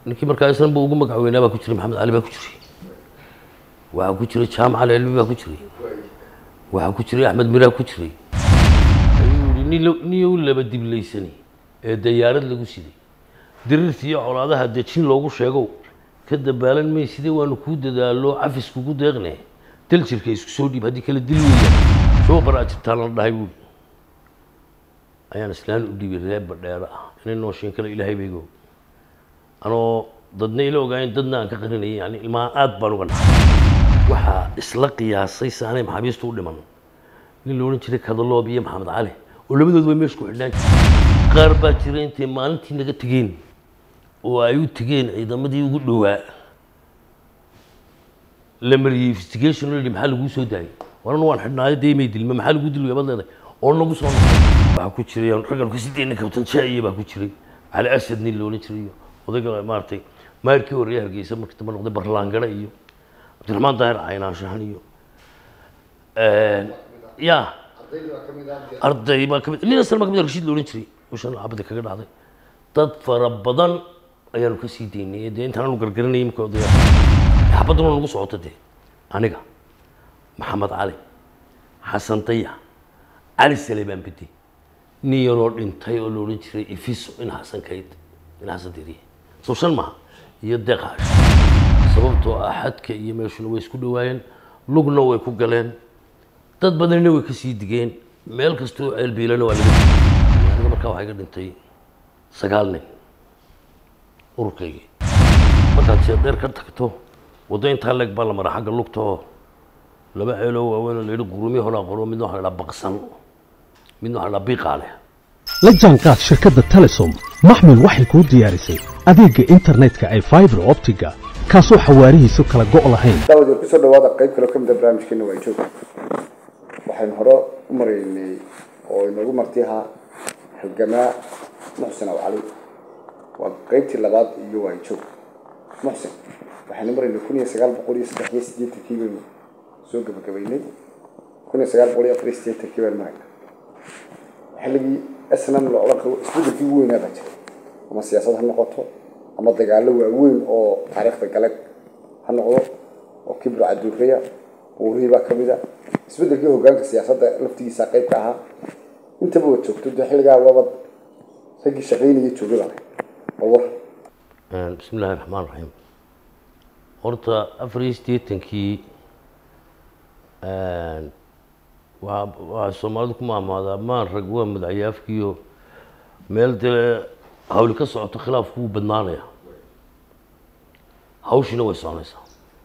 ninkii markaa islanba ugu magac weynaa baa ku jiray maxamed cali baa ku jiray waxaa ku jiray jaamac ali cilmi baa ku jiray waxaa ku jiray axmed miraa ku jiray ayuu yihi nin lo- niyow laba diblaysani ee dayaarad lagu siday diriirtii iyo colaadaha dejin loogu sheegow ka dabaalan may sidee waanu kuu dadaalo cafis kugu deeqne dal jirka isku soo dhiib haddii kale dil weya soo baraa jirtaan la dhahay buuri ayaan islaan u dhiibay reer badheero ah inay nooshiin kale ilaahay baygo anoo dadna ila ogaayeen dadna aan ka qarinayay yani ilmaha aad baan uga naxay waxaa isla qiyaasay saanay maxaabiistu u dhiman nin la odhan jiray kadaloob iyo maxamed cali oo labadood way meesha ku xidhnaan jireen qaar baa jira intay maalintii naga tegeen oo ay u tegeen ciidamadii ugu dhowaa la mariyey investigation oo la yidhi maxaa laguu soo daayay waran waan xidhnaayo dee may dilma maxaa lagu dilay baad leedahay oo nagu soo noqday waxaa ku jiray raggan ka sideedna kabtan jaa'iye baa ku jiray cali asad nin la odhan jiray iyo odayga maaragtay maayirkii horreeye hargeysa markii dambe noqday barlaangara iyo cabdiraxmaan daahir caynaanshahan iyo ya arday baa kamid nin asal baa kamid ah, rashiid la odhan jiray ushan cabdi kaga dhacday dad fara badan ayaanu ka sii daynay dee intaan aanu gargaranayay imika odaya xabaduna nagu socoto dee aniga maxamed cali xasan daya cali saleebaan bedi nin yaroo dhintay oo la odhan jiray ifiso in xasan kayd in xasan diriye soo shan maha iyo deqaash sababtoo ah xadka iyo meeshuna way isku dhawaayeen lugna way ku galeen dad badanina way kasii digeen meel kastoo ceelbiilana waa laga digay aniga markaa waxaa iga dhintay sagaal nin ururkaygii markaad seedheer ka tagto waddo intaa leeg baa la mara xagga lugta oo laba ceeloo waaweyn oo la yidhi qurumi horaa qoro midna waxaa la dhaha baqsan midna waxaa la dhaha biiqaale la jaanqaad shirkadda telesom maxmil waxay kuu diyaarisay adeegga internetka ay fiber optiga kaasoo xawaarihiisu kala go' lahayn daawad kusoo dhawaada qayb kale oo ka mid a barnaamijkeena waa joog waxaynu hore u maraynay oo inoogu marti ahaa halgamaa muxsin aw cali waa qaybtii labaad iyo waa joog muxsin waxaynu maraynay kun iyo sagaal boqol iyo saddex iyo siddeetankii baynu soo gabagabaynay kun iyo sagaal boqol iyo afar iyo siddeetankii baynu maraynaa xilligii snam la odhan karo isbeddelkii ugu weynaa baa jiray ama siyaasad ha noqoto ama dagaallo waaweyn oo taariikhda galeg ha noqdo oo kibro caduureya buurihii baa ka mid a isbeddelkii hoggaanka siyaasadda laftigiisa qayb ka ahaa intaba waad joogto dee xilligaa waabad raggii shaqaynaya joogada leh bal war bismi illaahi raxmaan raxiim horta afar iyo siddeetankii waa waxaa soomaalidu ku maamaadaa maan rag waa madaxyaafkiiyo meel dee hawli ka socoto khilaafku wuu badnaanaya hawshiina way soconaysaa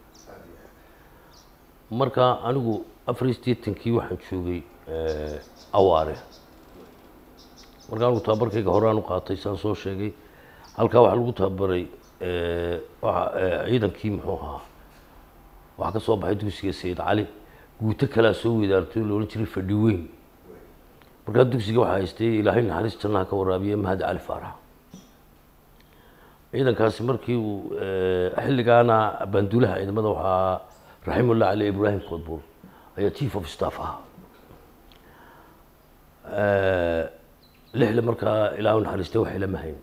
marka anigu afar iyo siddeetankii waxaan joogay awaare marka anigu tababarkayga horaan u qaatay saan soo sheegay halkaa waxaa lagu tababaray waxa ciidankii muxuu ahaa waxaa ka soo baxay dugsiga sayid cali guuto kalaa soo wadaartay oo la odhan jiray fadhi weyn markaa dugsiga waxaa haystay ilaahay naxariis jannaha ka waraabiye mahad cali faarax ciidankaasi markii uu xilligaana baanduulaha ciidamada waxaa raximullah cali ibraahim koodbuur ayaa chief of staff ahaa lixle markaa ilaahu naxariistay waxay lama hayn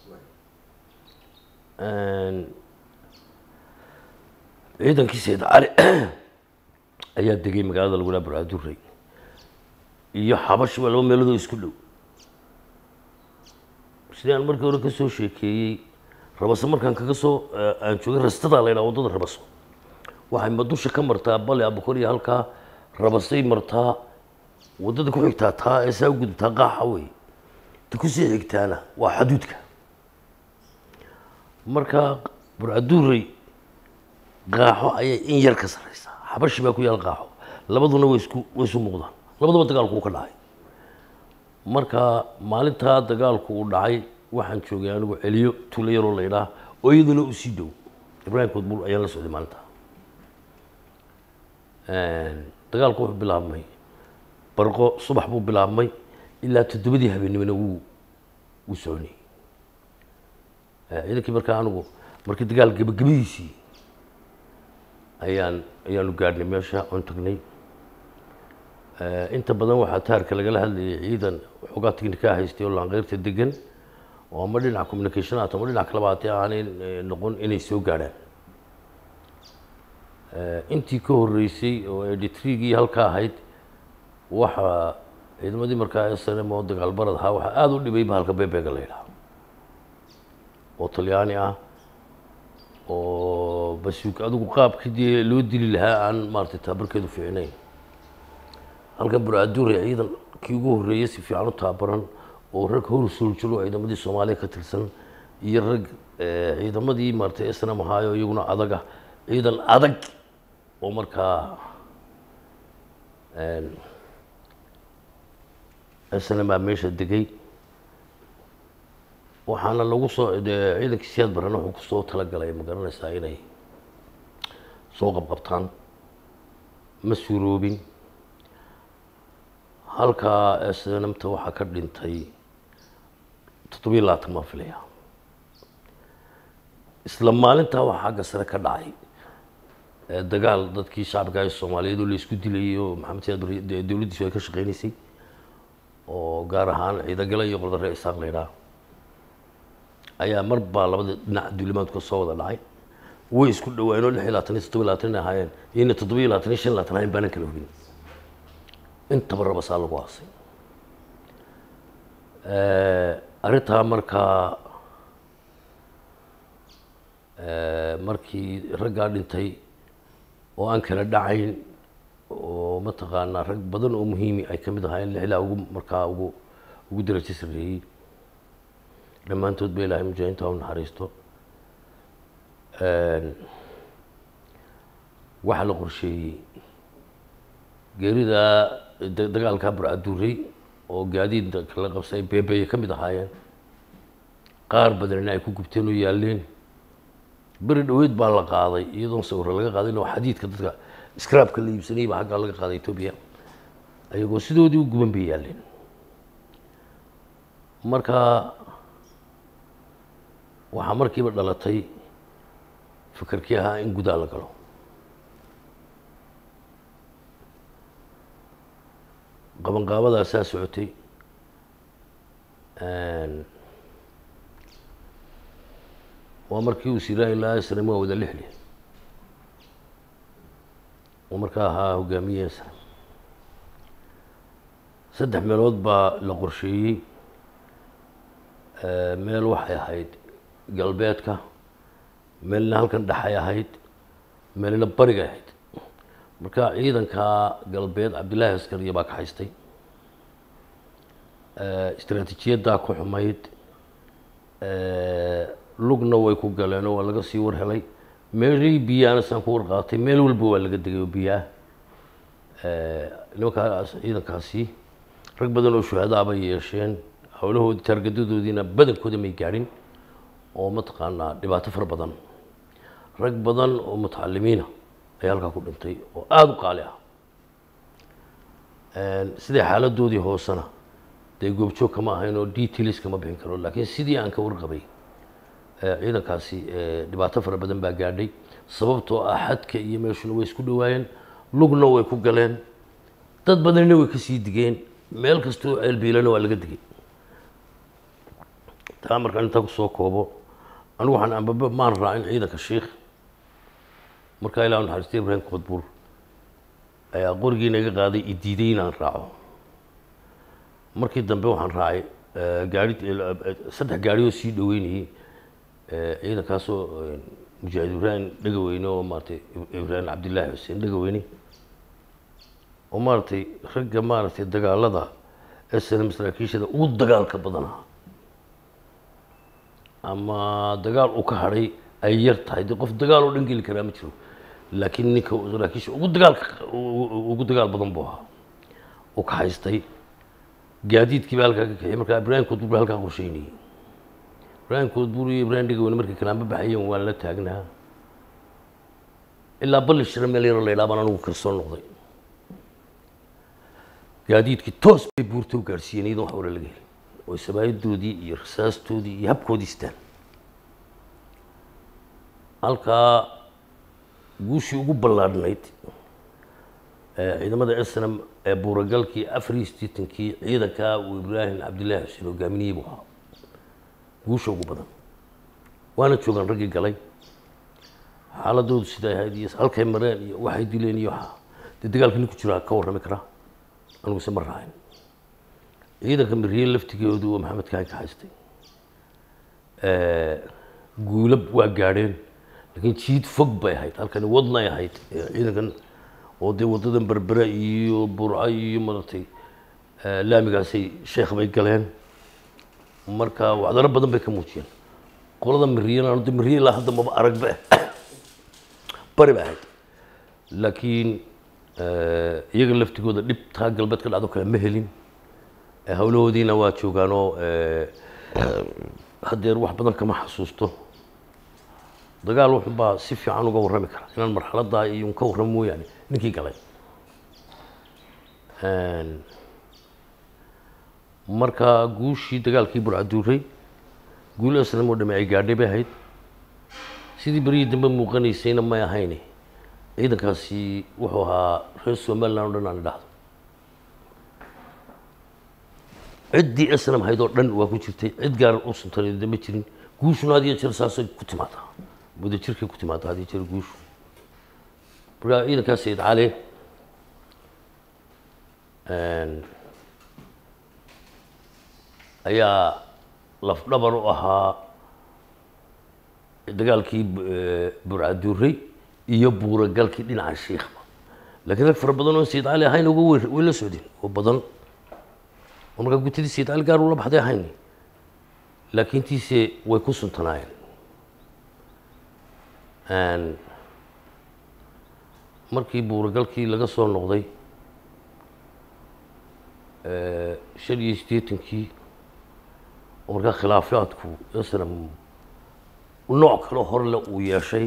ciidankii sayid cali ayaa degay magaalada lagu dhaha burcadurey iyo xabash waa laba meeloodoo isku dhow sidii aan markii hore ka soo sheekeeyey rabaso markaan kaga soo aan joogay rastadaa la ydhaha waddada rabaso waxay madusha ka martaa bale abukor iyo halkaa rabasay martaa waddada ku xigtaa taa ee saa u gudubtaa qaaxa wey ta kusii xigtaana waa xaduudka marka burcadurey qaaxo ayay in yar ka sarreysaa xabashi baa ku yaal qaaxo labaduna way isku way isu muuqdaan labadaba dagaalku uu ka dhacay marka maalintaa dagaalku uu dhacay waxaan joogay anigu celiyo tuulo yaroo la ydhaah oo iyaduna u sii dhow ibraahim koodbuur ayaan la socday maalintaa dagaalku wuxuu bilaabmay barqo subax buu bilaabmay ilaa toddobadii habeennimona wuu wuu soconayey ciidankii markaa anigu markii dagaal gebagabadiisii ayaan ayaanu gaadhnay meesha oon tagnay inta badan waxaa taarka lagala hadlayay ciidan waxoogaa tignikaa haystay oo laanqeyrta degan oo ama dhinaca communication ahato ama dhinac kaleba haatee aanay eh, noqon inay soo gaadhaan Eh, intii ka horreysay oo editrigii halka ahayd waxa ciidamadii markaa snm oo dagaalbarad ahaa waxaa aada u dhibay bahalka bebega la yidhaha oo talyaani ah oo basuug adigu qaabkii dee loo dili lahaa aan maaratay taabarkeedu fiicnayn halkan buraaduure ciidan kii ugu horreeyay si fiican u taabaran oo rag hor suuljiro ciidamadii soomaaliya ka tirsan iyo rag eh, ciidamadii maaratay snm ahaayo iyaguna adaga ciidan adag oo markaa snm baa meesha degay waxaana lagu soo dee ciidankii siyaad barana wuxuu kusoo talagalay ma garanaysaa inay soo qabqabtaan ma suuroobin halkaa snmta waxaa ka dhintay toddobiyo labaatan baan filaya isla maalintaa waxaa xagga sare ka dhacay ee dagaal dadkii shacabka ee soomaaliyeed oo la isku dilayay oo maxamed siyaad barre dee dowladdiisu ay ka shaqeynaysay oo gaar ahaan ciidagale iyo qordare isaaq la yidhaha ayaa mar baa labada dhinac duulimaadku ka soo wada dhacay way isku dhawaayeen oo lix iyo labaatan iyo toddoba iyo labaatan ay ahaayeen iyona toddoba iyo labaatan iyo shan iyo labaatan ahayn baanan kala hubin intaba rabasaa lagu aasay arrintaa markaa markii raggaa dhintay oo aan kala dhacayn oo mataqaanaa rag badan oo muhiimi ay ka mid ahaayeen lixlaa ugu markaa ugu ugu darajo sarreeyey dhammaantood ba ilaahay mujaahinta ha u naxariisto waxaa la qorsheeyey geerida da- dagaalkaa burcaduurey oo gaadiid kala qabsay beebeye ka mid ahaayeen qaar badanina ay ku gubteen oo yaaleen beri dhaweyd baa la qaaday iyadoon sawiro laga qaadin oo xadiidka dadka scrabka la iibsanayay baa xaggaa laga qaaday etoobiya ayagoo sidoodii u guban bay yaaleen marka waxaa markiiba dhalatay fikirkii ahaa in gudaa la galo qabanqaabadaasaa socotay waa markii uu siraahi lahaa snam waa wada lixli oo markaa ahaa hogaamiye snam saddex meelood baa la qorsheeyey meel waxay ahayd galbeedka meelna halkan dhexay ahayd meelna barigay ahayd marka ciidankaa galbeed cabdillaahi askariya baa ka haystay istaraatiijiyaddaa ku xumayd lugna way ku galeen oo waa laga sii war helay meelii biyaana saan ku warqaatay meel walba waa laga degay oo biyaa nimankaas ciidankaasi rag badan oo shuhadaa bay yeesheen howlahoodii taargadadoodiina badankooda may gaadhin oo mataqaanaa dhibaato fara badan rag badan oo mutacalimiina ayaa halkaa ku dhintay oo aada u qaali ah siday xaaladoodii hoosena dee goobjoog kama ahayn oo details kama bixin karo laakiin sidii aan ka warqabay ciidankaasi dhibaato fara badan baa gaadhay sababtoo ah xadka iyo meeshuna way isku dhawaayeen lugna way ku galeen dad badanina way kasii digeen meel kastoo ceelbiilana waa laga digay taa markaan intaa kusoo koobo anigu waxaan ambaba maan raacin ciidanka shiikh markaa ilaa naxariistay ibraahim qodbuur ayaa qorigiina iga qaaday i diiday inaan raaco markii dambe waxaan raacay gaari saddex gaari oo sii dhaweynayey ciidankaasoo mujaahid ibraahim dhegaweyne oo maaratay ibraahim cabdillaahi xuseen dhegaweyne oo maaragtay ragga maaragtay dagaalada snm saraakiishada ugu dagaalka badanaa ama dagaal uu ka hadhay ay yar tahay dee qof dagaal oo dhan geli karaa ma jiro laakiin ninka saraakiisha ugu dagaalka ugu dagaal badan buu ahaa uu ka haystay gaadiidkii baa halkaa ka kaxiyay markaa ibraahim koodbuur baa halkaa qorsheynayay ibraahim koodbuur iyo ibraahim dhegaweyne markay kalaanba baxayeen waan la taagnaa ilaa balli shira meel yaro la yidhaha baan anigu kalsoon noqday gaadiidkii toos bay buurta u gaadhsiiyeen iyadoon wax hore laga helin oo sabaayadoodii iyo rasaastoodii iyo habkoodii istaan halkaa guushii ugu ballaadhnayd ciidamada snm ee buuragalkii afar iyo sideetankii ciidankaa uu ibraahim cabdillaahi xuseen hogaaminiyey buu ahaa guusha ugu badan waana joogaan raggii galay xaaladoodu siday ahayd iyo halkay mareen iyo waxay dileen iyo waxa dee dagaalka nin ku jira ka warrami karaa aniguse ma raacin ciidanka miriye laftigoodu oo maxamed kaan ka haystay guulo waa gaadheen laakiin jiid fog bay ahayd halkani wadnay ahayd ciidankan oo dee waddadan berbera iyo burco iyo maratay laamigaasay sheekh bay galeen marka wacdaro badan bay ka muujiyeen qolada miriyana de miriye ilaa hadda maba aragba bari bay ahayd laakiin iyaga laftigooda dhibtaa galbeed ka dhacdo kale ma helin hawlahoodiina waa joogaanoo haddeer wax badan kama xasuusto dagaal wuxun baa si fiican uga warrami kara inaan marxaladdaa iyo un ka warramo mooyaane ninkii galay marka guushii dagaalkii burcaduuray guul aslam oo dhame ay gaadhay bay ahayd sidii berihii dambe muuqanaysayna may ahayne ciidankaasi wuxuu ahaa reer somaliland o dhan aan idhaahdo ciddii aslam ahayd oo dhan waa ku jirtay cid gaar u suntaneeda ma jirin guushuna had iyo jeer saasay ku timaadaa muddo jirkay ku timaadaa had iyo jeer guushu marka ciidankaas sayid cali ayaa lafdhabar u ahaa dagaalkii burcaduuray iyo buuragalkii dhinaca shiikhba laakiin rag fara badan oo sayid cali ahayn uga wer way la socdeen oo badan oo markaa gutadii sayid cali gaar ula baxday ahayn laakiin tiise way ku suntanaayeen markii buuragalkii laga soo noqday shan iyo siddeetankii oo markaa khilaafaadku islam nooc kaloo horle uu yeeshay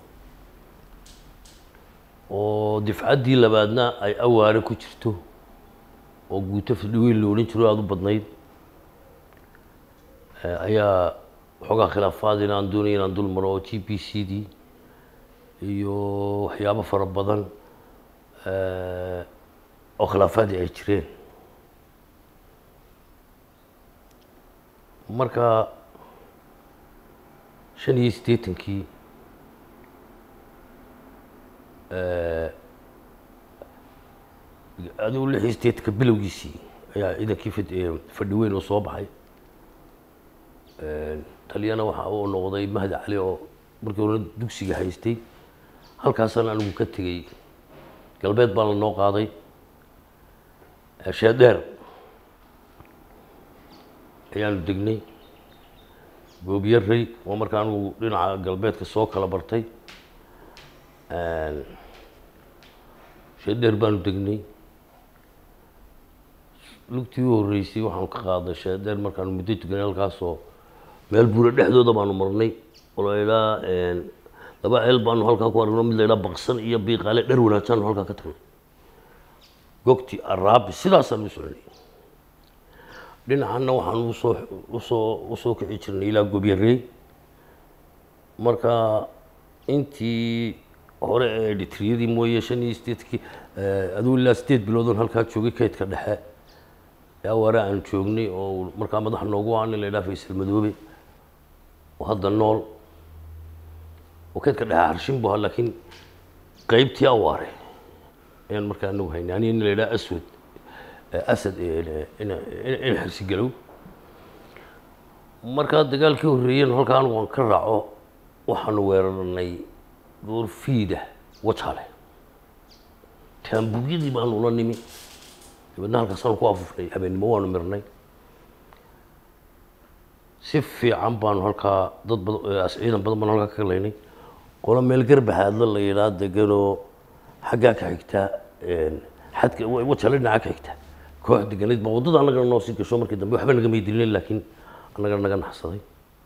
oo difcaddii labaadna ay awaare ku jirto oo guuto fidhiweyn la odhan jiro aada u badnayd ayaa waxoogaa khilaafaad inaan doonaya inaan dul maro oo g b c d iyo waxyaabo fara badan oo khilaafaadii ay jireen marka shan iyo siddeetankii adigu lix iyo siddeetanka bilowgiisii ayaa ciidankii fad fadhi weyn oo soo baxay taliyana waxa uu noqday mahdi cali oo markii hore dugsiga haystay halkaasaan anigu ka tegey galbeed baa la noo qaaday sheedheer ayaanu degnay goobyaray oo marka anigu dhinaca galbeedka soo kala bartay sheedheer baanu degnay lugtii u horreysay waxaanu ka qaaday sheedheer markaanu muddo tuganay halkaasoo meel buura dhexdooda baanu marnay oo la idhaa laba ceel baanu halkaa ku aragno mid la idhaa baqsan iyo biiqaale dhar wanaagsaanu halkaa ka tagnay gogti araabi sidaasaanu u soconay dhinacanna waxaan usoo usoo usoo kici jirnay ilaa gobyarey marka intii hore ee dhitriyadii mooye shan iyo sideedkii aduu ilaa sideed biloodoon halkaa joogay kaydka dhexe ee awaare aan joognay oo markaa madax noogu ah nin la idhaha faysal madoobe oo hadda nool oo kaydka dhexe harshin bu ahaa laakiin qeybtii awaare ayaan markaa anagu haynay aniga nin la idhaha aswad asad in xirsigalow markaa dagaalkii horreeyeen halkaa anigu aan ka raaco waxaanu weerarnay goorfiida wajale taambugyadii baanu ula nimi dabeedna halkaasaanu ku afufnay habeennimo waanu mirnay si fiican baanu halkaa dad badan ciidan badan baanu halkaa ka galaynay qolo meel garbahaadla la yidhaa deganoo xaggaa ka xigtaa xadka wajale dhinaca ka xigta koox deganayd ba waddada annagana noo sii gasho markii dambe waxba nagamay dilinayn laakiin annaga naga naxsaday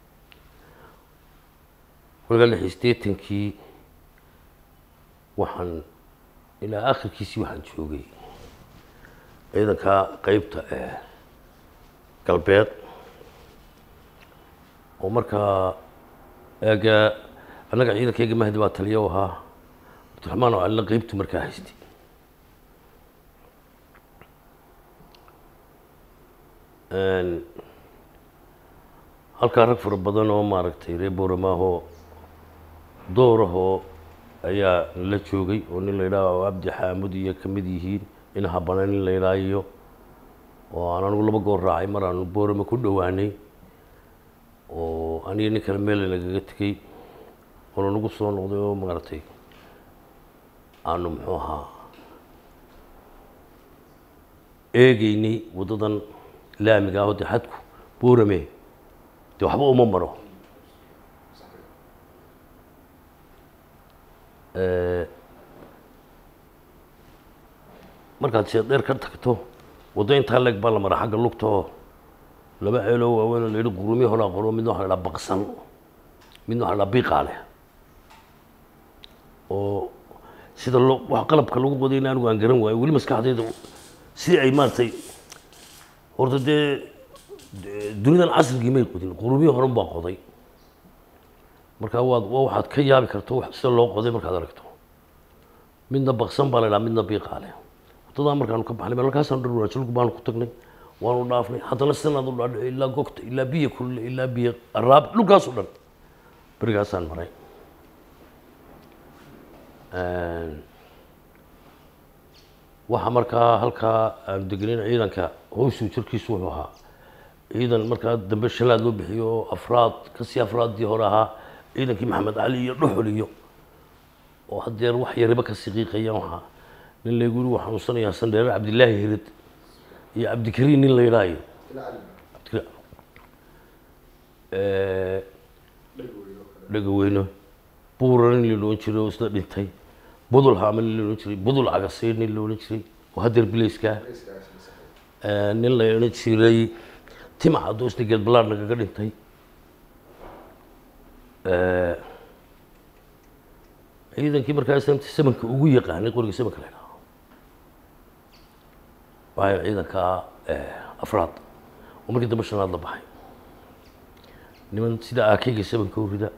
kolkaa lix iyo siddeetankii waxaan ilaa akhirkiisii waxaan joogay ciidanka qeybta ee galbeed oo markaa eega annaga ciidankayga mahdi baa taliya u ahaa cabdiraxmaan oo calina qeybtu markaa haystay halkaa rag fara badan oo maaragtay reer booramaahoo doorahoo ayaa la joogay oo nin la yidhaah cabdi xaamud iyo ka mid yihiin in habana nin la yidhaah iyo oo aan anigu laba goor raacay mar aanu boorama ku dhowaanay oo aniga nin kale meel nagaga tegey oona nagu soo noqday oo maaragtay aanu muxuu ahaa eegeynay waddadan laamiga ah oo dee xadku boorame dee waxba uma maro markaad sheedheer ka tagto waddo intaa leeg baa la mara xagga lugta oo laba ceeloo waaweyn oo la yidhi qurumi horaa qoro midna waxa la dhaha baqsan midna waxa la dhaha biiqaale oo sida loo wax qalabka lagu qodayna anigu aan garan waayo weli maskaxdayda sidii ay maaragtay horta dee dunidan casrigii may qodin qurumiyi horan baa qoday marka waad waa waxaad ka yaabi karto sida loo qoday markaad aragto midna baqsan baa la dhaha midna biiqaale waddadaa markaanu ka baxnay halkaasaan dhan wanaajilku baanu ku tagnay waanu dhaafnay haddana sidanaad u dhaadhico ilaa gogta ilaa biyo kulule ilaa biyo araab dhulkaas o dhan berigaasaan maray waxaa markaa halkaa aanu degenayn ciidanka howsuu jirkiisu wuxuu ahaa ciidan markaa dambe shalaad loo bixiyo oo afraad kasii afraaddii hore ahaa ciidankii maxamed cali iyo dhuxul iyo oo haddeer wax yariba ka siqiiqayaan waxaa nin laygu yiri waa xanuunsanayaa sandheere cabdilaahi hirid iyo cabdikariin nin la yidhaayo dhegaweyne buura nin la odhan jiray oo isna dhintay budul haame nin la odhan jiray budul cagasiir nin la odhan jiray oo haddeer bilayska nin la odhan jiray timac hadduu isna geed balaar nagaga dhintay ciidankii markaa islamta samanka ugu yaqaanay qoriga samanka la yidhaho waxay ciidanka afraad oo markii dambe shanaad la baxay niman sida aakeyga samanka u rida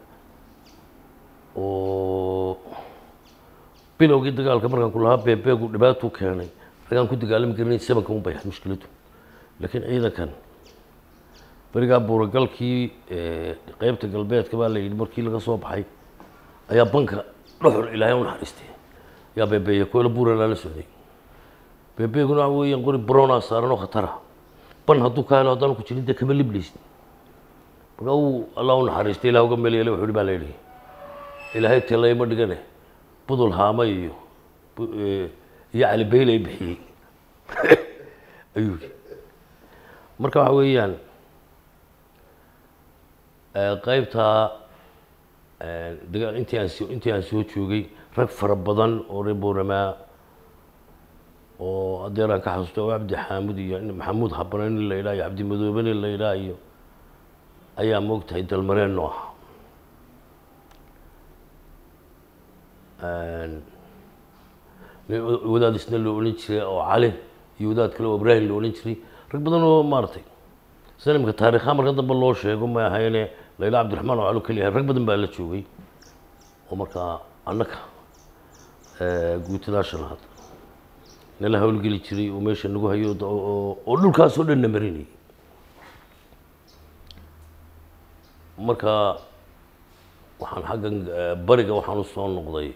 oo bilowgii dagaalka markaan ku lahaa beebeegu dhibaatuu keenay ragaan ku dagaalami karin samanka un bay ahayd mushkiladu laakiin ciidankan berigaa buuragalkii qeybta galbeedka baa la yidhi markii laga soo baxay ayaa banka dhuxul ilaahay u naxariistay yaa beebeeye koyla buuralaa la socday beebeeguna waxa weeyaan qori browna saaran oo khatara ban hadduu ka helo haddaan ku jirin dee kama liblaysid marka uu allah u naxariistay ilah uga meelyele wuxuu hi baa la yidhi ilaahay telayma dhigane budul haama iyo iyo cali baylay bixiyey ayuu yidhi marka waxa weeyaan qaybtaa dagaa intii aan soo intii aan soo joogay rag fara badan oo reer booramaa oo adeer aan ka xasuusta oo cabdi xaamud iyo maxamuud habane nin la yidhaha iyo cabdi madoobe nin la yidhaha iyo ayaa moogtahay dalmareen noo ah wadaad isna loo odhan jiray oo cali iyo wadaad kale oo ibraahim loo odhan jiray rag badan oo maaragtay sida imika taarikha marka dambe loo sheego ma ahayne layla cabdiraxmaan oo calo keliyahay rag badan baa la joogay oo markaa annaka guutadaa shanaad nala hawlgeli jiray oo meesha nagu hayo oo dhulkaas oo dhan na marinayay marka waxaan xaggan bariga waxaan usoo noqday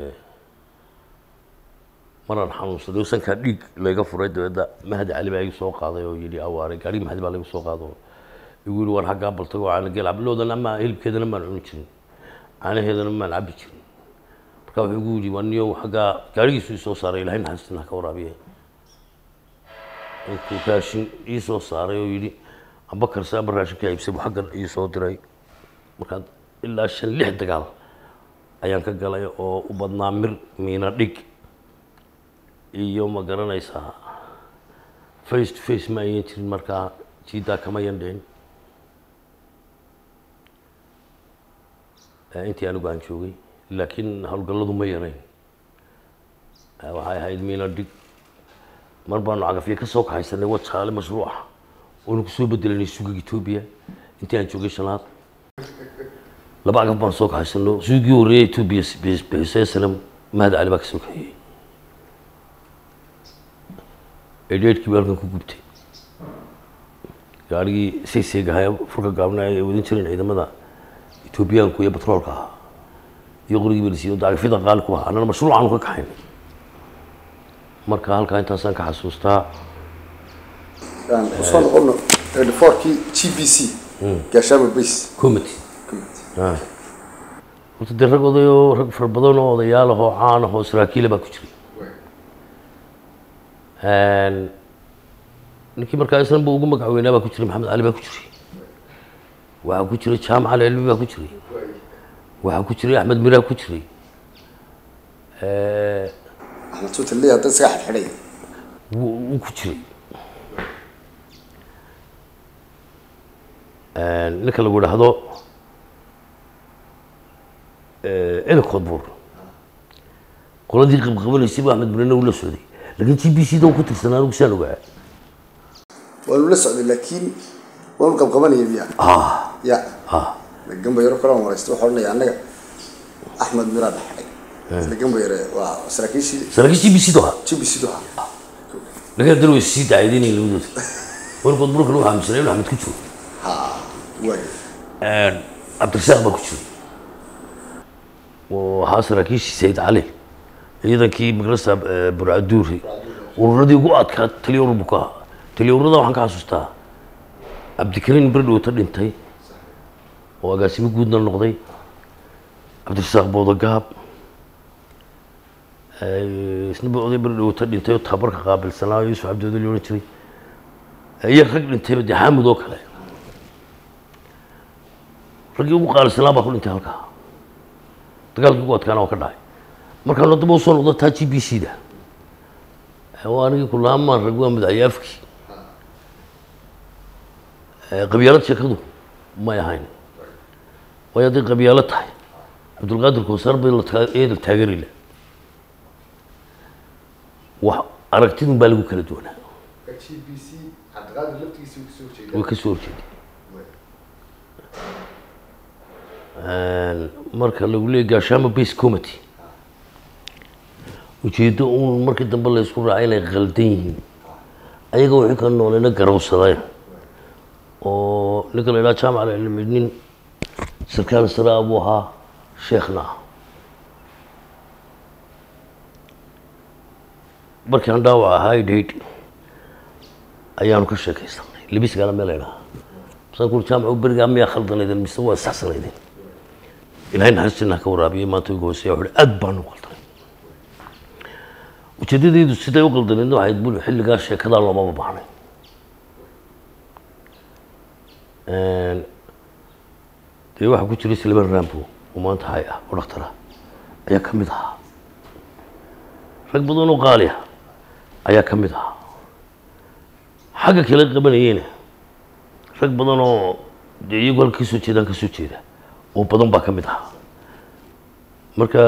maraan xanuunsaday oo sankaa dhiig layga furay dabeedna mahdi cali baa igu soo qaaday oo yidhi awaare gaarigi mahdi baa laygu soo qaado igu yidhi waan xaggaa baltago caana geel cabloodan ama hilibkeedana maan cuni jirin caanaheedana maan cabbi jirin marka wuxuu igu yidhi waa niyow xaggaa gaarigiisu isoo saaray ilahay naxariistina ka waraabiye intuu raashin ii soo saaray oo yidhi amba karse amba raashinka iibsay buu xaggan ii soo diray markaa ilaa shan lix dagaal ayaan ka galay oo u badnaa mir miina dhig iyo ma garanaysaa face to face ma ayan jirin markaa jiidaa kama yandheen intii anigu aan joogay laakiin howlgalladu ma yarayn waxay ahayd miina dhig mar baanu cagafyo ka soo kaxaysanay wajaale mashruuca oonu kusoo bedelanay suugiga etoobiya intii aan joogay shanaad laba cagaf baan soo kaxaysano suugii horreeyay etoobiya bixisay sanam mahad cali baa ka soo kaxeeyey edheedhkii baa halkan ku gubtay gaarigii sayseegaha furka gaabna ay wadin jireen ciidamada etoobiyaanku iyo batroolka ahaa iyo qorigii balisiyo daagafyada qaali ku ahaa annana mashruucaanu ka kaxaynay marka halkaa intaasaan ka xasuustaa aan usoo noqono fourkii g b c gaashaamo base comity horta dee rag odayoo rag fara badan oo odayaal ahoo caan ahoo saraakiila baa ku jiray ninkii markaa islanba ugu magac weynaa baa ku jiray maxamed cali baa ku jiray waxaa ku jiray jaamac ali cilmi baa ku jiray waxaa ku jiray axmed miraa ku jiray axmed suutan lee hadda isaga xidxidhay wuu wuu ku jiray ninka lagu idhaahdo elinkood buur qoladii qabqabanaysay buu axmed mirana uu la socday laakiin g b c da uu ku tirsanaa anigu saan ogaa waanu la socday laakiin waanu qabqabanaya miya ah ya ah gamba yaro kale aan waraysta waxaa odhanaya annaga axmed miraa dhexdhay isla gamba yare waa saraakiishii saraakiil g b c da ahaa g b c du ahaa laakiin haddana way sii dacaydeenayeen labadooda elinkood buurkana waxaa aaminsanay inuu axmed ku jiro ha waay cabdirasaaq baa ku jiray oo ahaa saraakiishii sayid cali ciidankii magarasa burcaduuri ururadii ugu adkaa taliya urur buu ka ahaa taliya ururada waxaan ka xasuustaa cabdikariin berdhowta dhintay oo agaasimo guudna noqday cabdirasaaq boodagaab isna ba oday berdhowta dhintay oo tababarka qaabilsanaa oo yuusuf cabdiwada la odhan jiray iyo rag dhintayba dee xaamud oo kale raggii ugu qaalisanaa baa ku dhintay halkaa dagaalkii ugu adkaana oo ka dhacay markaan haddaba usoo noqdo taa g b c da waa anigii kulaamaan rag waa madaxyaafkii qabyaalad sheekadu may ahayn waayo hadday qabyaalo tahay cabdulqaadir koosaar bay la taa- eeda taageeri lah wax aragtidun baa lagu kala duwanaa g b c cabdiqaadir laftigiisa kasoo jeeda way ka soo horjeeday marka lagu leeyay gaashaamo base committee ujeeddo uun markii dambe la isku raacay inay qaldan yihiin ayaga wixii ka noolayna garowsadeen oo ninka la idhaha jaamac alcilmi nin sarkaal sare ah buu ahaa sheekhna ah markii aan dhaawac ahaa idhayd ayaanu ka sheekaysanay libisgaala meel idhaha masaan kuri jaamac berigaa miyaa khaldanaydeen mise waa saxsanaydeen ilaahay naxariistina ha ka waraabiyey maanta ugu hooseeya wuxuu aad baanu qaldanay ujeeddadaydu siday u qaldaneedna waxayd bul xilligaa sheekadaa loomaba baahnay dee waxaa ku jiray silman rambo oo maanta hay ah oo dhakhtar ah ayaa ka mid ahaa rag badan oo qaali ah ayaa ka mid ahaa xagga kale qabanayeyna rag badan oo dee iyagu halka kasoo jeedaan ka soo jeeda oo badan baa ka mid ahaa marka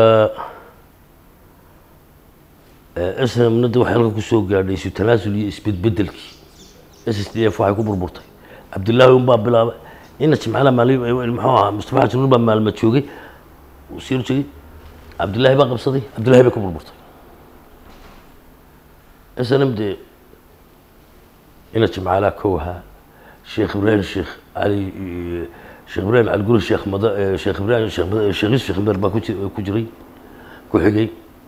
snmna de waxay halkan kusoo gaadhay isu tanaasul iyo isbedbedelkii s s d f waxay ku burburtay cabdillaahi un baa bilaabay ina jimcaala maali muxuu ahaa mustafa xasan baa maalma joogay uu sii joogay cabdillaahi baa qabsaday cabdillahi bay ku burburtay snm de ina jimcaala kow ahaa sheekh ibraahim sheekh cali sheekh ibraahim calguri sheekh mada sheekh ibraahim sheekh mada- sheekh yusuf sheekh mer baa ku ji- ku jiray ku xigay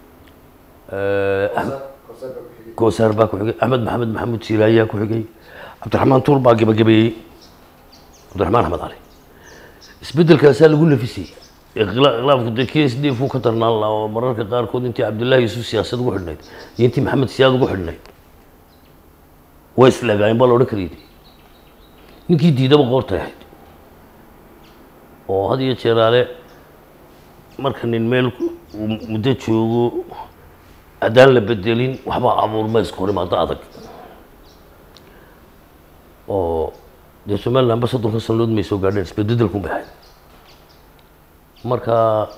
axmed koosaar baa ku xigay axmed maxamed maxamuud siilaayaa ku xigay cabdiraxmaan tuur baa gebagabeeyey cabdiraxmaan axmed cali isbedelkaasaa lagu nafisayey iqla- iqlaabku dee k s d f uu ka darnaan lahaa oo mararka qaarkood intii cabdullaahi yuusuf siyaasad ugu xidhnayd iyo intii maxamed siyaad ugu xidhnayd way isleegaayeen baa la odhan karayay ninkii diidaba qoortay ahayd oo had iyo jeeraale marka nin meel uu muddo joogo haddaan la bedelin waxbaa abuurma iska hor imaado adag oo dee somaliland ba soddonka sanadood may soo gaadheen isbededelkun bay ahayd marka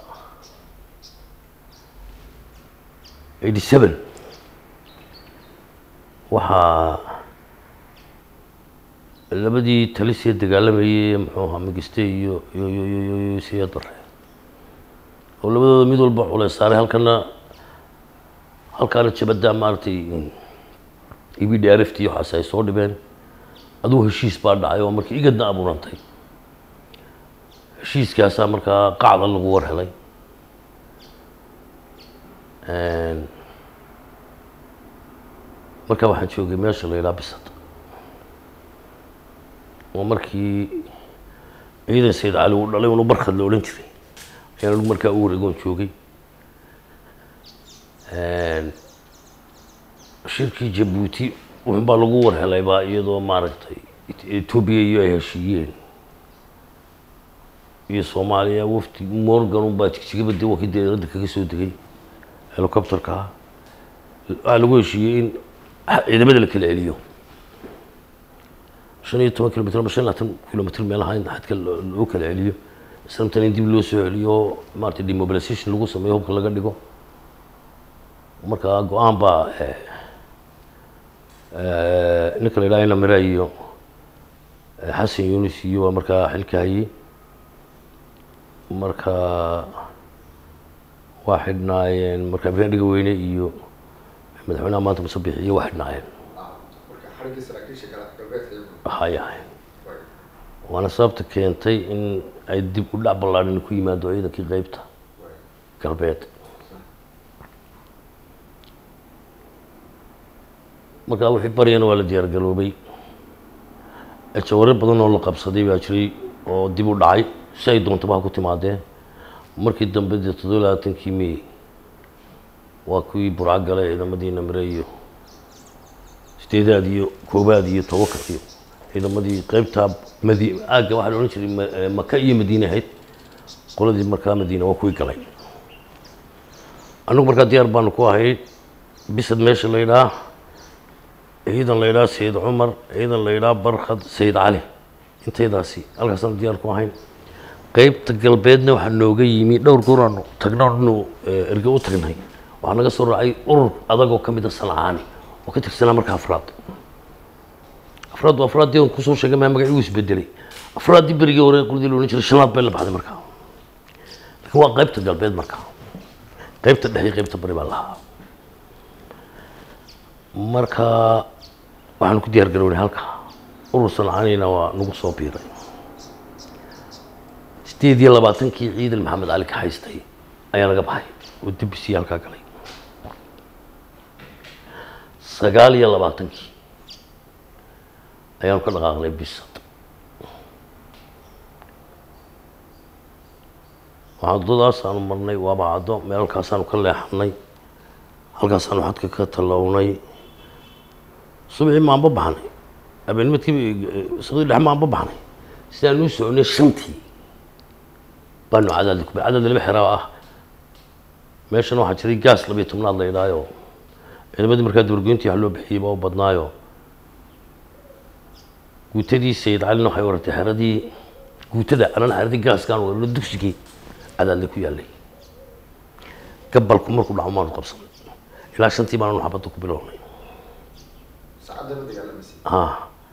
eighty seven waxaa labadii talisee dagaalamayay muxuu ahaa migiste iyo iyo iyo iyo iyo iyo siyaad bare oo labadooda mid walba culeys saaray halkana halkaana jabadda maaragtay ibi dheerafti iyo waxaas ay soo dhibeen adugu heshiis baa dhacay oo markii igadna abuurantay heshiiskaasaa markaa qacda lagu war helay markaa waxaan joogay meesha la yidhaha bisad oo markii ciidan sayid cali uu dhalay unu barkad la odhan jiray ayaan anigu markaa u wareegoon joogay shirkii jabuuti wuxun baa lagu war helay baa iyadoo maaragtay etoobiya iyo ay heshiiyeen iyo soomaaliya wafdi morgan unbaa jigjigabade waa kii diyaaradda kaga soo degay helicopterka ah waxaa lagu heshiiyey in ciidamada la kala celiyo shan iyo toban kilomitr ama shan iyo labaatan kilomitr meelaha in xadka loo kala celiyo islamtan in dib loo soo celiyo maarata demobilization lagu sameeyo hubka laga dhigo markaa go-aan baa ninka la yidhaha ina mira iyo xasan yunis iyo waa markaa xilka hayey marka waa xidhnaayeen marka ibrahim dhiga weyne iyo madaxweynaha maanta musabix iyo waa xidhnaayeen marka xariggii saraakiisha gala galbeedka iyagu hay ahay waana sababta keentay in ay dib u dhac ballaadhan ku yimaado ciidankii qeybta galbeed markaa wixii baryana waa la diyaar garoobay jawaro badan oo la qabsaday baa jiray oo dib u dhacay si ay doontaba ha ku timaadeen markii dambe dee toddoba labaatankii may waa kuwii burca gale ciidamadii namire iyo sideedaad iyo koobaad iyo tobanka iyo ciidamadii qeybtaa madi aagga waxaa la odhan jiray ma- maka iyo madiine ahayd qoladii markaa madiine waa kuwii galay annagu markaa diyaar baanu ku ahayd bisad meesha la yidhaah ciidan la yidhaha sayid cumar ciidan la yidhaha barkhad sayid cali intaydaasi halkaasaan diyaar ku ahayn qeybta galbeedna waxaa nooga yimi dhowr goor aanu tagno anu erge u tagnay waxaa naga soo raacay urur adagoo ka mid a sancaani oo ka tirsanaa markaa afraad afraad waa afraaddii aan kusoo sheegay maa magaciigu isbedelay afraaddii berigii hore quldii la odhan jiray shanaad bay la baxday markaa laakiin waa qeybta galbeed markaa qeybta dhexe iyo qeybta bari baa lahaa marka waxaanu ku diyaar garownay halka urur sancaanina waa nagu soo biiray sideed iyo labaatankii ciidan maxamed cali ka haystay ayaa laga baxay oo dibisii halkaa galay sagaal iyo labaatankii ayaanu ka dhaqaaqnay bisad waddadaasaanu marnay waaba caddo meel halkaasaanu ka leexanay halkaasaanu xadka ka tallawnay subxii maanba baxnay habeennimadkii saqdii dhex maanba baxnay sidaan u soconay shantii baanu cadaadli ku cadaad laba xeraa ah meeshana waxaa jiray gaas labiyo tobnaad la idhaayo ciidamadii markaa dabargoyntii wax loo bixiyey baa u badnaayo guutadii sayid calina waxay waratay xeradii guutada anana xeradii gaaskaan warno dugsigii cadaadli ku yaallay gabalku markuu dhaco maanu qabsanay ilaa shantii baananu xabadda ku bilownay saacadda la dagaalamaysa ah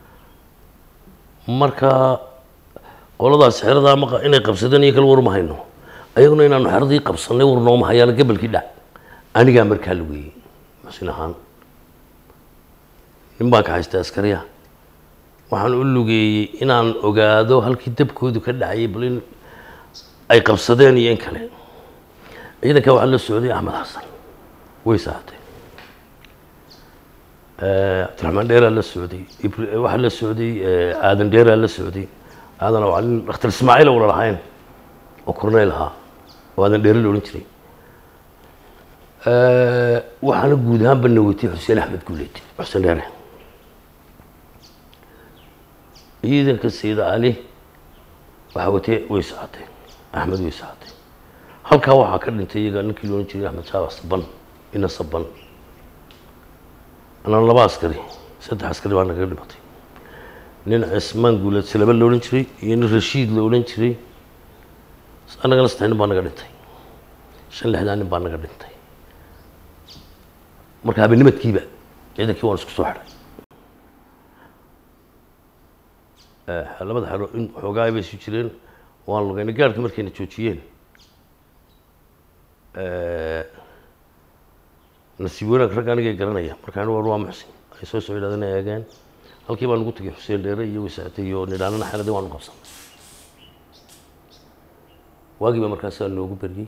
marka qoladaas xeradaa maqa inay qabsadeen iyo kale war ma hayno ayaguna inaanu xeradii qabsanay war nooma hayaana gabalkii dhac anigaa markaa la weeyey maxsin ahaan nin baan ka haystay askariya waxaan u lugeeyey inaan ogaado halkii dabkoodu ka dhacayay bal in ay qabsadeen iyo in kale ciidanka waxaa la socday axmed xasan way saatay cabdiraxmaan dheeraa la socday Ibr- waxaa la socday aadan dheeraa la socday aadan waa nin dhakhtar ismaaciil wala lahayn oo korneyl ahaa oo aadan dheere la odhan jiray waxaana guud ahaanba nawatay xuseen axmed guuleed xuseen dheere ciidanka sayida cali waxaa watay way socotay axmed way socotay halkaa waxaa ka dhintay iyaga ninkii la odhan jiray axmed shaabac saban ina saban anaa laba askari saddex askari baa nagaga dhimatay nin cismaan guuleed silaba la odhan jiray iyo nin rashiid la odhan jiray annagana saddex nin baa naga dhintay shan lixdaa nin baa naga dhintay marka habeennimadkiiba ciidankii waan isku soo xidhay labada xero in xoogaa bay isu jireen waan lugaynay gaarhka markayna joojiyeen nasiib wanaag rag anigay garanaya markaan war waa muxsin ay soo soo yidhahdeen ay eegeen halkii baan ugu tegay xuseen dheere iyo wasaate iyo nidhaanana xeladii waanu qabsanay waagii baa markaasaa noogu beryey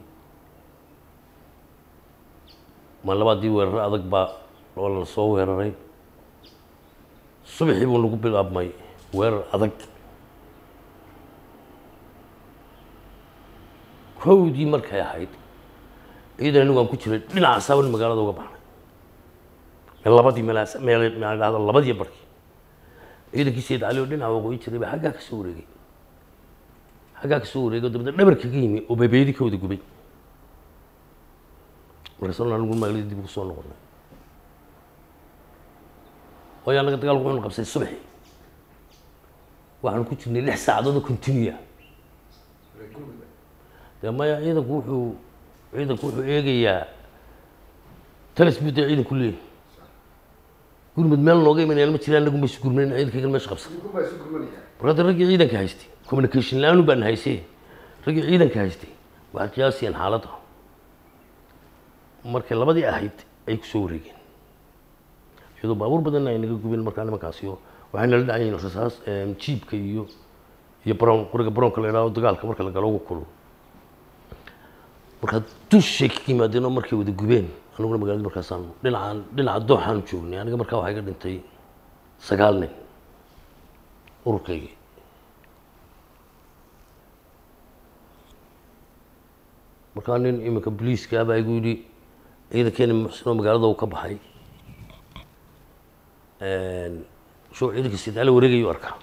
maan labaadii weeraro adag baa oo la soo weeraray subaxii buu nagu bilaabmay weerar adag kowdii markay ahayd ciidan anigu aan ku jiray dhinaca saaban magaalada uga baxnay meel labadii meelaas meel meel dhahda labadii barkii ciidankii sayid cali oo dhinaca waqooyi jiray baa xaggaa ka soo wareegay xaggaa ka soo wareegay oo dabadna dhabar kaga yimi oo bebeedii ka wada gubay markaasoo anigu magaaladii dib ugu soo noqonay waayo annaga dagaalku wuxuunu qabsay subaxii waxaanu ku jirnay lix saacadood oo continua dee maya ciidanku wuxuu ciidanku wuxuu eegayaa talis buu dee ciidanku leeyahy gurmud meel nooga imanayaan ma jiraan anagu maysu gurmayn ciidankaygana meesha qabsan marka hadda raggii ciidanka haystay communication la-aanu baan haysay raggii ciidanka haystay waxay qiyaasiyeen xaaladda markay labadii ahayd ay ku soo wareegeen iyadoo baabuur badanna ay naga gubeen markaa nimankaasi oo waxay nala dhacayeen rasaas jiibka iyo iyo brown qoriga brownka la idhaho dagaalka marka la galo ugu kulul markaa dushay ka yimaadeen oo markay wada gubeen aniguna magaalada markaasaan dhinacaan dhinaca dooxaanu joognay aniga markaa waxaa iga dhintay sagaal nin ururkaygii markaa nin iminka boliiska baa igu yidhi ciidankeeni muxsinoo magaalada uu ka baxay shuu ciidanka sidaale wareegayu arkaa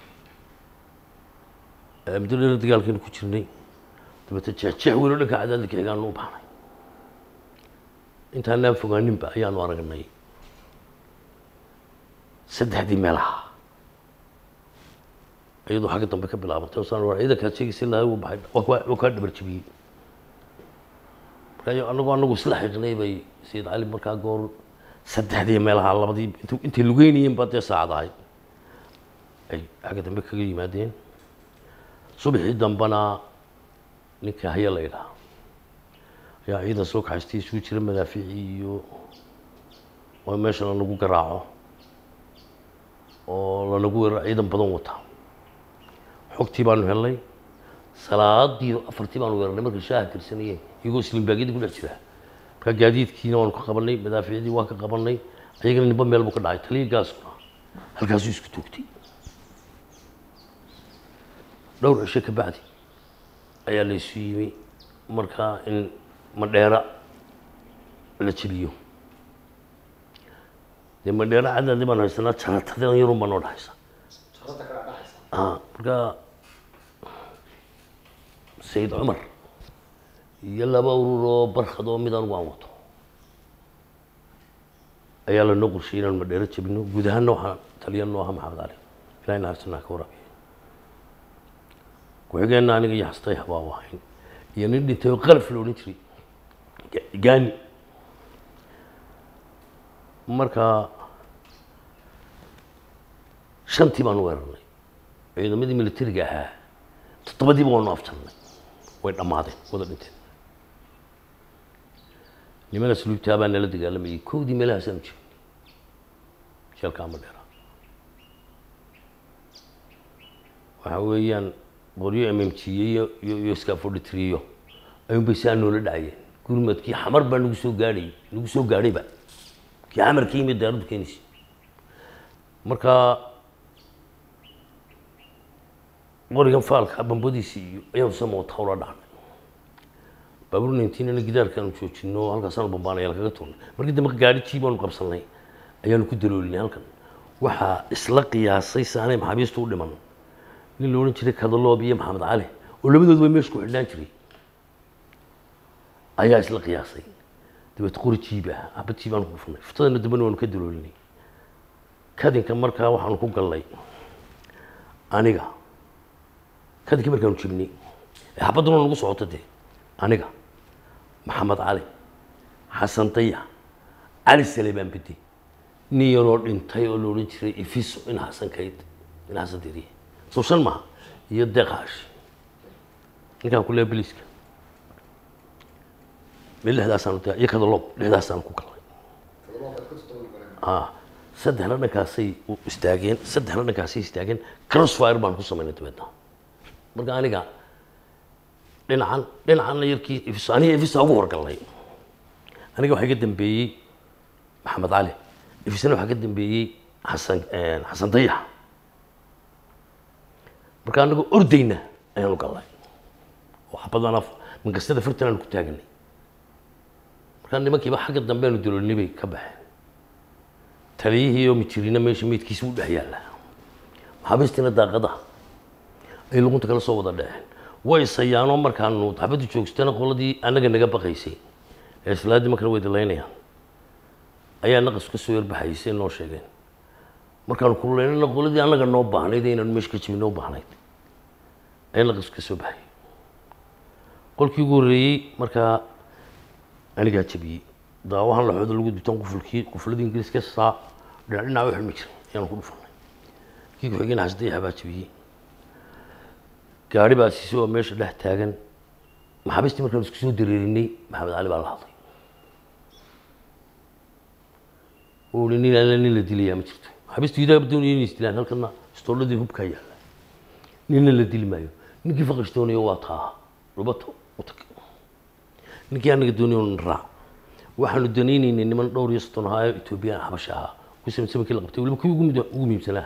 muddo dheer dagaalkeenu ku jirnay dabeete jeexjeex weyn oo dhanka cadaadilka xigaanu u baxnay intaanaan fogaaninba ayaanu aragnay saddexdii meelaha iyadoo xagga dambe ka bilaabantay oo saan war ciidankaad sheegaysa lahay uu baxay waa kaa- waa kaa dhabar jebiyey markaa anagoo anagu isla xidhnay bay sayid cali markaa goor saddexdii meelaha labadii int intay lugeynayeen baa dee saacad ahayd ay xagga dambe kaga yimaadeen subaxii dambena ninka haya la yidhaha ayaa ciidan soo kaxaystay isugu jira madaafiicii iyo oo meesha lanagu garaaco oo lanagu weeraro ciidan badan wata xogtii baanu helnay salaadii afartii baanu weerarnay markay shaaha tirsanayeen iyagoo islimbaagyadii ku dhex jira markaa gaadiidkiina waanu ka qabanay madaafiicdii waan ka qabanay ayagana nimba meel buu ka dhacay taliya gaaskuna halkaasuu isku toogtay dhowr cisho ka bacdi ayaa la isu yimi markaa in madheera la jebiyo dee madheera cadaadii baan haysanaa jaratadan yarun baa noo dhexaysa ah markaa sayid cumar iyo laba urur oo barkad oo mid anigu aan wato ayaa lanoo qorshayay inaanu madheero jebino guud ahaanna waxaa taliya noo aha maxamed cali ilahay naxariisanaa ka waraabiya ku-xigeenna aniga iyo xastay habaa u ahayn iyo nin dhintay oo qalaf la odhan jiray Ga- gaani marka shantii baanu weerarnay ciidamadii militariga ahaa toddobadiiba waanu afjarnay way dhammaadeen wada dhinteen nimana suluubtaa baa nala dagaalamayay kowdii meelahaasaanu jirin jeelka ama dheera waxa weeyaan qoryo mmjiye iyo iyo iyo scaforditrio ayuun bay saa noola dhacayeen gurmadkii xamar baa nagu soo gaadhay nagu soo gaadhayba kii xamar ka yimid daaraddu keenaysa marka qorigan faalka bambadiisi iyo ayaanu sama wata ula dhacnay baabuur nintiinana gidaarkaanu joojino halkaasaanu bambaanaya lakaga turnay markii dambe gaadhi jii baanu qabsanay ayaanu ku daloolinay halkan waxaa isla qiyaasay saanay maxaabiistu u dhiman nin la odhan jiray kadaloob iyo maxamed cali oo labadooduba meesha ku xidhnaan jiray ayaa isla qiyaasay dabeet qori jiib ah xabad jiib aanu ku dhufanay futadana dambena waanu ka daloolinay kadinka markaa waxaanu ku gallay aniga kadinka markaanu jebnay ee xabadduna nagu socoto dee aniga maxamed cali xasan daya cali saleebaan bedi nin yaroo dhintay oo la odhan jiray ifiso in xasan kayd in xasan diriye soo shan maha iyo deeqaash ninkaan ku leeya biliiska meel lixdaasaanu de iyo kadaloob lixdaasaan ku galnay ah saddexna dhankaasay u istaageen saddexna dhankaasay istaageen crossfire baan ku samaynay dabeedna marka aniga dhinacan dhinacanna yarkii ifis aniga ifisa ugu horgalnay aniga waxaa iga dambeeyey maxamed cali ifisna waxaa ka dambeeyey xasan xasan dayax marka anagoo ordayna ayaanu galnay oo xabadana mankastada fartan aanu ku taaganay markaa nimankiiba xagga dambe aanu daloolnay bay ka baxeen taliyihii oo mijirina meesha meydkiisa u dhex yaalla maxaabiistiina daaqada ay lugunta kala soo wada dhexeen way sayaanoo markaanu xabaddu joogstana qoladii annaga naga baqaysay ee islaadii markana way dilaynayaan ayaa naqas ka soo yarbaxaysay noo sheegeen markaanu kululeynana qoladii annaga noo baahnayd ee inaanu meesha ka jimi noo baahnayd ayaa naqas ka soo baxay qolkii ugu horreeyey markaa anigaa jabiyey daawahan laxooda lagu dutaan qufulkii qufuladii ingiriiska saa dhinac dhinac u xilmi jiray ayaanu ku dhufanay kii ku-xigeen xasdayaxa baa jabiyey gaari baa siisay oo meesha dhex taagan maxaabiistii markaan isku soo dareerinay maxamed cali baa la hadlay uu hi nin alla nin la dilayaa ma jirto maxaabiistu idaaba doonaya inay isdilaan halkana istooladii hubkaa yaalla ninna la dili maayo ninkii faqash doonayo waa taa rubato u tag ninkii anaga doonayo raac waxaanu danaynaynay niman dhowr iyo soddon ahaa ee etoobiyaan xabasha ahaa ku samsamankii la qabtay waliba kii ugu mid- ugu muhiimsanaa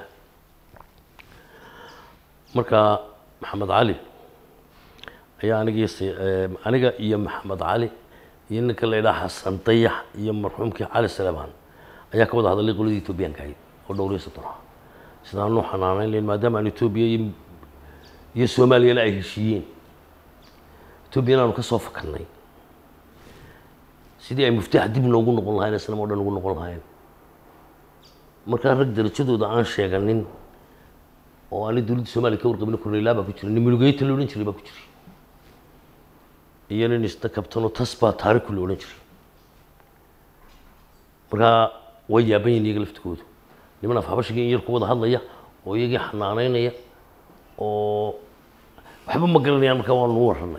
marka maxamed cali ayaa aniga iyo si- eh, aniga iyo maxamed cali iyo ninka la idhaha xasan dayax iyo marxuumkii cali saleebaan ayaa ka wada hadalay qoladii etoobiyaanka ahayd oo dhowr iyo soddon ah sidaanu xanaanayn lahayn maadaama aan etoobiya iyo iyo soomaaliyana ay heshiiyeen etoobiyana aanu ka soo fakannay sidii ay muftaax dib noogu noqon lahayn islam oo dhan ugu noqon lahayn markaa rag darajadooda aan sheeganin oo aanay dowladda soomaaliya ka warqabin korneylaa baa ku jira nin mulugeyta la odhan jiray baa ku jiray iyo nin isna kabtanoo tas baa taariku la odhan jiray markaa way yaaban yihin iyaga laftigoodu niman af habashigii in yar ku wada hadlaya oo iyagii xanaanaynaya oo waxba ma garanayaan markaa waanu u warranay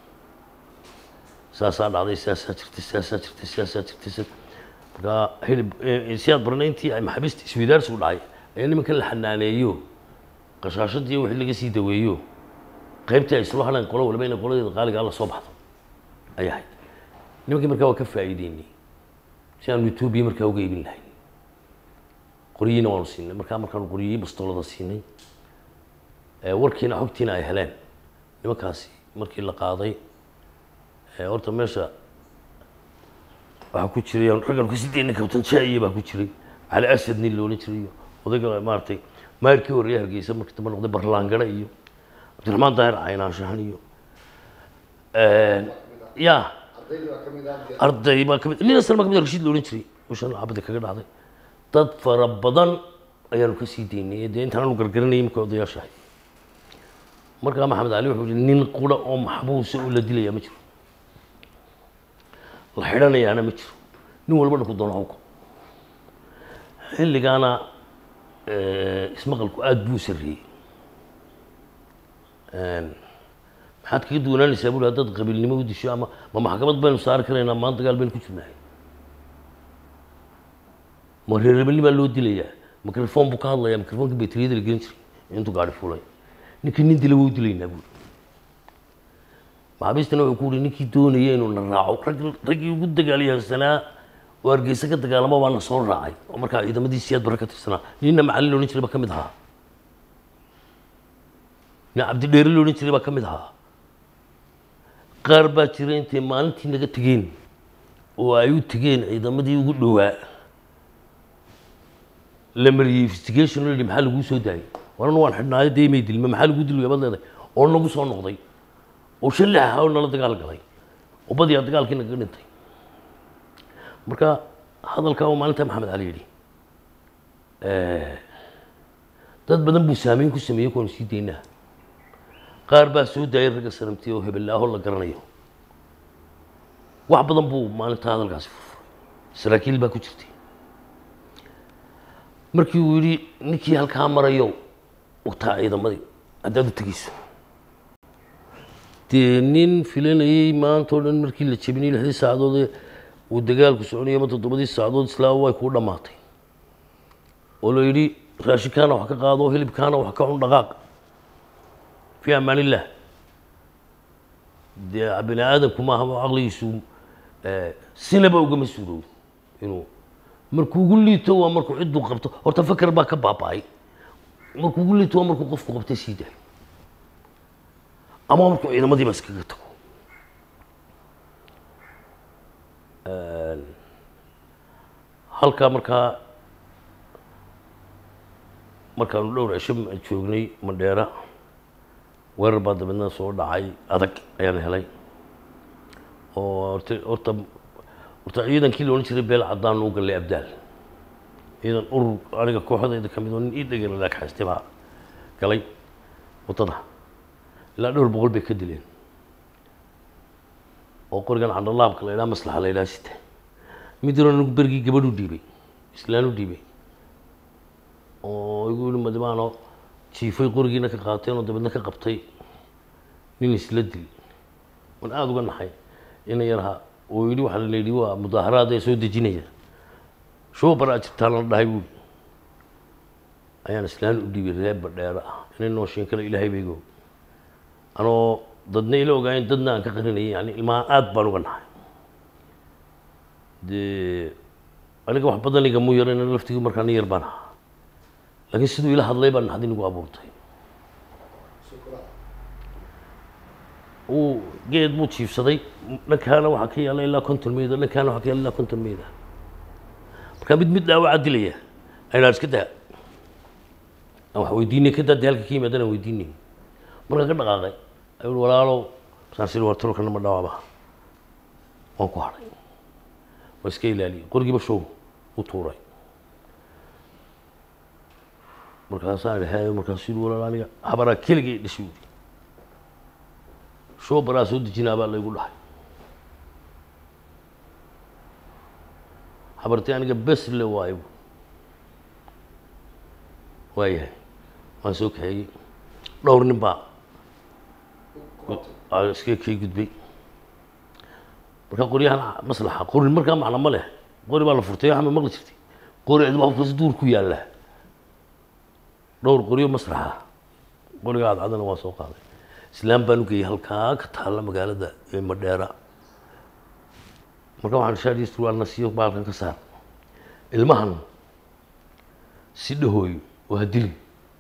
saasaa dhacday saasaa jirtay saasaa jirtay saasaa jirtay sa- markaa hilib eh, si aad baranay intii ay maxaabiista isweydaarsi u dhacay ayaa nimankan la xanaaneeyo qashaashadii wixii laga sii daweeyo qaybtii ay isla hadhaan qolo waliba inay qoladeeda qaaligaa la soo baxdo ay ahayd nimankii markaa waa ka faa'iideynay si aanu etoobiya markaa uga iibin lahayn qoryihiina waanu siinay markaa markaanu qoryihii bastoolada siinay ee warkiina xogtiina ay heleen nimankaasi markii la qaaday ee horta meesha waxaa ku jiray raggan ku sideedna kabtan jaa'iye baa ku jiray cali asad nin loolan jiray iyo odayga maaragtay maayirkii horreeye hargeysa markii dambe noqday barlaangare iyo cabdiraxmaan daahir caynaanshahan iyo ya ardaydii baa ka mid ah arday baa kamid nin asal baa kamid ah rashiid loolan jiray ushan cabadi kaga dhacday dad fara badan ayaanu ka sii daynay dee intaan aanu gargaranayay markay odayaashahay markaa maxamed cali wuxuu yihi nin qura oo maxbuusa oo la dilayaa ma jiro la xidhanayaana ma jiro nin walba dhanku doono hawka xilligaana ismaqalku aada buu sarreeyey maxaad kaga duwanaanaysaa buri haddaad qabiilnimo u disho ama ma maxkamad baynu saari karaynaa maan dagaal baynu ku jirnahay ma reereebelnimaa loo dilayaa microphone buu ka hadlayaa microfonka betriyada la gelin jiray intuu gaari fulay ninkii nin dila wuu dilaynaa buuri maxaabiistana wuxuu ku yidhi ninkii doonaya inuu na raaco rag raggii ugu dagaalyahansanaa oo hargeysa ka dagaalama baa na soo raacay oo markaa ciidamadii siyaad barre ka tirsanaa ninna macalin la odhan jiray baa ka mid ahaa nin cabdidheere la odhan jiray baa ka mid ahaa qaar baa jira intay maalintii naga tegeen oo ay u tegeen ciidamadii ugu dhowaa la mariyey investigation la yidhi maxaa laguu soo daayay waran waan xidhnaayo dee may dilma maxaa laguu dilaya baad leedahay oo nagu soo noqday oo shalix ahaa oo nala dagaal galay oo badiyaa dagaalkii nagaga dhintay marka hadalkaa oo maalinta maxamed cali yidhi dad badan buu saameyn ku sameeyey kuwaanu sii daynaa qaar baa soo daayay ragga sanamtiya oo hebelaaho la garanayo wax badan buu maalinta hadalkaasi furfuray saraakiil baa ku jirtay markii uu yidhi ninkii halkaa marayo wataa ciidamadii haddaad u tegeyso dee nin filanayey maanta oo dhan markii la jebinay lixdii saacadood ee uu dagaalku soconayay ama toddobadii saacadood islaama way kuu dhammaatay oo la yidhi raashinkaana wax ka qaado hilibkaana wax ka cun dhaqaaq fi amaan illah dee bini aadamku maaha caqligiisu eh, sinaba ugama suuroobo inuu markuu ugu liito waa markuu cidduu qabto horta faker baa ka baaba'ay markuu ugu liito waa markuu qofku qabtay sii daayo ama markuu ciidamadii ba iskaga tago halkaa markaa markaanu dhowr cisho ma- joognay mandheera weerar baa dabeedna soo dhacay adag ayaan helay oo horta horta horta ciidankii la odhan jiray beel caddaan u gallay abdaal ciidan urur aniga kooxdayda ka mid oo nin ii dhegela laagxaystay baa galay waddada ilaa dhowr boqol bay ka dileen oo qorigan candhalaabka la idhaha maslaxa la idhaha sita mid yaroo anigu bergii gabadh u dhiibay islaan u dhiibay oo igu yihi madimaano jiifay qorigiina ka qaateen oo dabeedna ka qabtay nin isla dil waan aada uga naxay ina yarha oo yidhi waxaa la yidhi waa mudaaharaad ee soo dejinaya shoo baraa jirtaan la dhahay buuri ayaan islaan u dhiibay reer badheero ah inay nooshiin kale ilaahay baygo anoo dadna ila ogaayeen dadna aan ka qarinayay yani ilmaha aad baan uga naxay dee aniga wax badan igamu yaran laftigii markaa nin yar baan ahaa laakiin siduu ila hadlay baa naxdin igu abuurtay uu geed buu jiifsaday dhankaana waxaa ka yaalla ilaa konton meyda dhankaana waxaa ka yaalla ilaa konton meyda markaa mid mid dhaawaca dilaya aynaan iska daa aan wax weydiinay ka daa dee halka ka yimaadana aan weydiinay markaa ka dhaqaaqay ayuu uhi walaalow saan siri war tolkana ma dhawaaba waan ku hadhay waa iska ilaaliyey qorigiiba show u tuuray markaasaan idhi hee markaasuu yidhi walaal aniga habaraa keligay dhashay yidhi show baraa soo dejinaa baa laygu dhahay habartii aniga bes le waayo waayahay waan soo kaxeeyey dhowr nin baa aa iska kay gudbay markaa qoryahan maslaxa qori markaa macna ma leh qori baa la furtay waxaa ma maqli jirtay qori cidba hofkas duur ku yaalla dhowr qoryo maslaxa qoriga cadcadana waa soo qaaday islaam baan u geeyey halkaa ka taalla magaalada ee madheera marka waxaan shaadii surwaalna siiyo baalkan ka saar ilmahan si dhahooyo waa dilin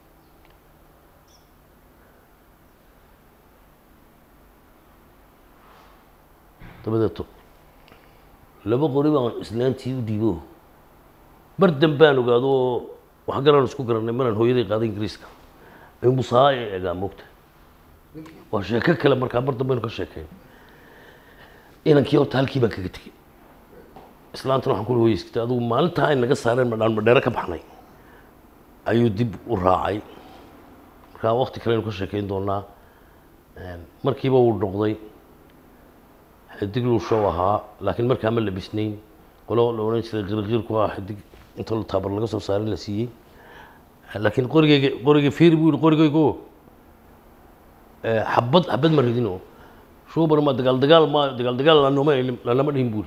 dabadeeto laba qori baan islaantii u dhiibo mar dambaan ogaado oo wax galaan isku garanay maraan hooyaday qaaday ingiriiska ayuu musaa ee egaa moogta waa sheeko kale markaa mar dambaynu ka sheekeyn inankii horta halkii baan kaga tegey islaantana waxaan ku uri hoyeskita adigu maalintaa ay naga saareen madhaan madheero ka baxnay ayuu dib u raacay markaa wakti kaleynu ka sheekeyn doonaa markiiba wuu noqday xidig show ahaa laakiin markaa ma labisnayn qolo la odhan jiray qirqiirku ah xidig inta la taabar laga soo saaray la siiyey laakiin qorigeyga qoriga fiir buu yihi qorigeygo xabad xabad ma ridino shubar ma dagaal dagaal ma dagaal dagaal lanoma lanama dhihin buuri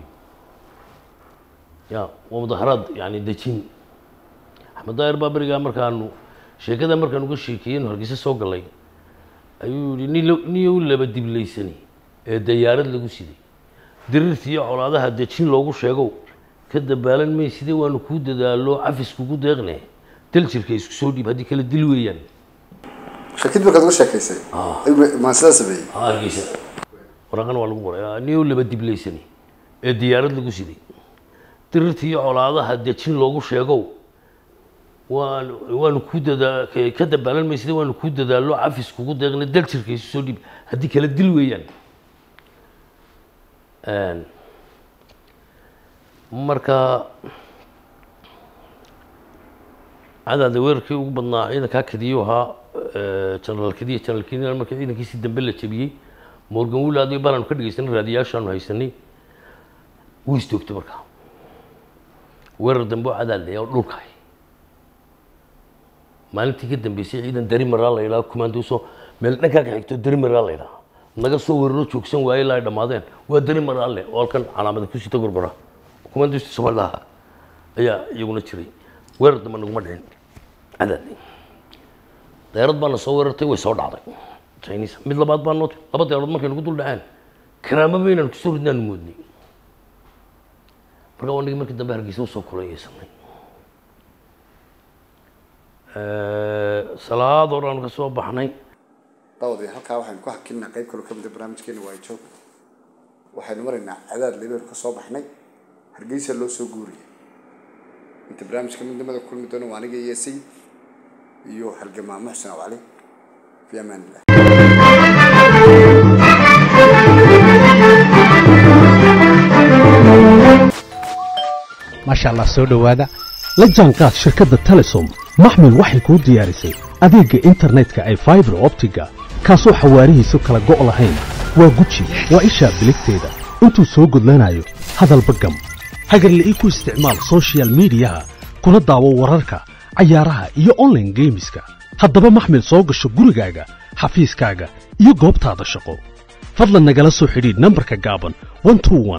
ya waa mudaharaad yani dejin axmed daahir baa berigaa markaanu sheekada markaanu ka sheekeeyenu hargeysa soo galay ayuu yihi ni niyow laba diblaysani ee dayaarad lagu siday dirirta iyo colaadaha dejin loogu sheegow ka dabaalan mayside waanu kuu dadaalo cafis kugu deeqne dal jirka isku soo dhiib haddii kala dil weeyaan shakid markaad uga sheekaysay maan sidaa sameeyey hargeysa waraqana waa lagu qoray niyow laba diblaysani ee diyaarad lagu siday dirirta iyo colaadaha dejin loogu sheegow waan waanu kuu dadaa ka dabaalan mayside waanu kuu dadaalo cafis kugu deeqne dal jirka isku soo dhiib haddii kala dil weeyaan marka cadaada weerarkii ugu badnaa ciidankaa kadiyo ahaa genaraal kadiya genaraal kadiya marka ciidankiisii dambe la jebiyey morgan wilaad iyo baanaanu ka dhegeysanay raadiyaashaanu haysanay wuu istoogtay markaa weerar dambe oo cadaad laya oo dhulkaay maalintii ka dambeysay ciidan dari maraa la yidhaha kumaandooso meel dhankaa ka xigto dari maraa la yidhaha naga soo weeraro joogsan waaye ilaa ay dhammaadeen waa dari maraalle oo halkan calaamada ku sita gorbara kumandisti soomalidaha ayaa iyaguna jiray weerar dambe naguma dhicin cadaadni dayaarad baana soo weerartay way soo dhacday chinese mid labaad baa noo laba dayaarood markay nagu dul dhaceen karaamo baynaan kusoo ridnaanu moodnay marka wanigii markii dambe hargeysa usoo kulayeysanay salaad hor aanu ka soo baxnay daawadayaal halkaa waxaynu ku hakinnaa qayb kaloo ka mid a barnaamijkeena waa joog waxaynu maraynaa cadaad lebeenu ka soo baxnay hargeysa loo soo guuriyay inta barnaamijka midnimada kulmi doona waa aniga iyo sayid iyo halgamaa muxsin aw cali fi amaan illah maasha allah soo dhowaada la jaanqaad shirkadda telesom maxmil waxay kuu diyaarisay adeegga internetka ay faibar optiga kaasoo xawaarihiisu kala go' lahayn waa guji waa ishaa biligteeda intuu soo gudlanayo hadalba gam hagarla'ii ku isticmaal soshiyal miidiyaha kuna daawo wararka cayaaraha iyo onlaine geemiska haddaba maxmil soo gasho gurigaaga xafiiskaaga iyo goobtaada shaqo fadlan nagala soo xidhiidh nambarka gaaban